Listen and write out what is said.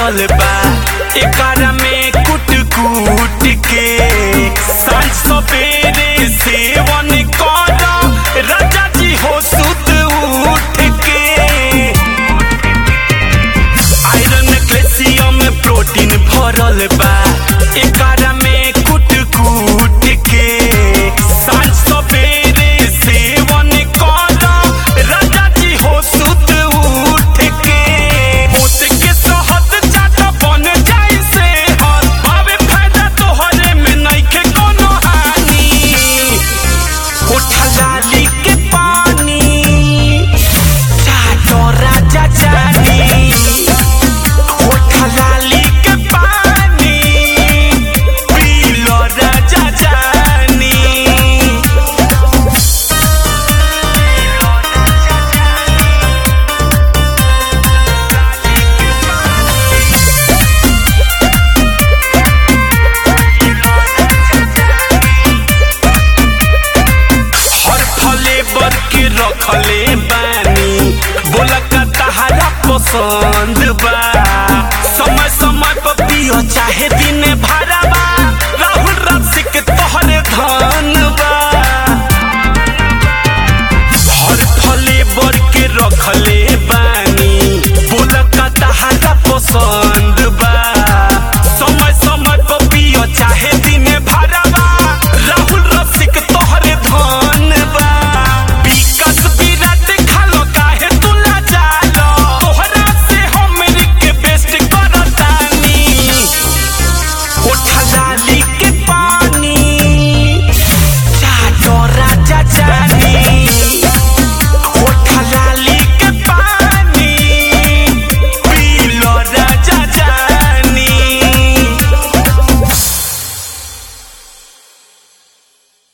भरल बा एकरा में कुट कुट के सांझ सवेरे सेवन कर राजा जी हो सुत उठ के आयरन कैल्शियम प्रोटीन भरल बा एकरा में कुट कुट के सांझ सवेरे सेवन कर राजा जी हो सुत उठ के उठ के सहत चाट बन जाई से हर भावे फायदा तोहरे में नइखे कोनो हानि उठा लाली के पानी चाटो राजा जानी उठा लाली के पानी पी लो राजा जानी हर फले बर के रखले बानी बोला का तहारा पसंद